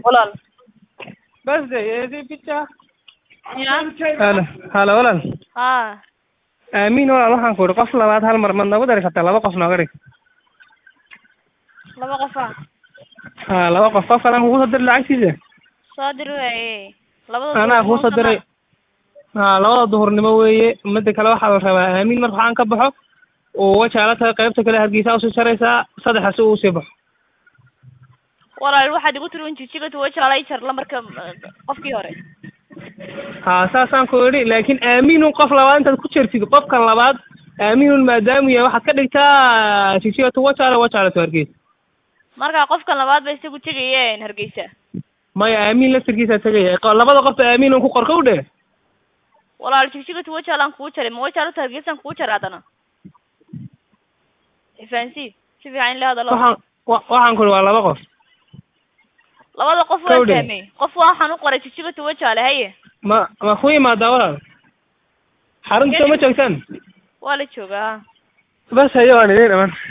walaal birthday eedii bica ya halo halo walaal haa aamin walaal waxaan ku idhi qof labaad hal mar mad noogu dari kartaa laba qof nooga dhig laba qofa ha laba qof qof kalaan kugu soo diri lacagtiisa soo dir waaye labada anaa kuu soo diray ha labada duhurnimo weeye mida kale waxaa la rabaa aamin marka waxaan ka baxo oo wajaala tahay qaybta kale hargeysa usii jaraysaa saddexa si uu sii baxo walaal waxaad igu tiri un jijiga tuwajaalay jar lambarka qofkii hore ha saasaan ku idhi laakiin aaminun qof labaad intaad ku jertid qofkan labaad aaminun maadaamu yahay waxaad ka dhigtaa jijiga tu wajaala wajaala tu hargeysa marka qofkan labaad ba isagu tegayeen hargeysa maya aamin laftirkiisaa tegaya qo- labada qofba aaminun ku qorka u dheh walaal jigjiga tuwajaalaan kuu jaray ma wajaalata hargeysaan kuu jaray haddana fahansiid si fiican in la hadalo waxaan wa- waxaan ku idhi waa laba qof labada qof waa Kowdhe. fahmay qof waxaan u qoray jigjiga tuwajaale haye ma ma ku imaadaa walaal xarunta ma joogtaan waa la joogaa bas hayo waan idin dhaman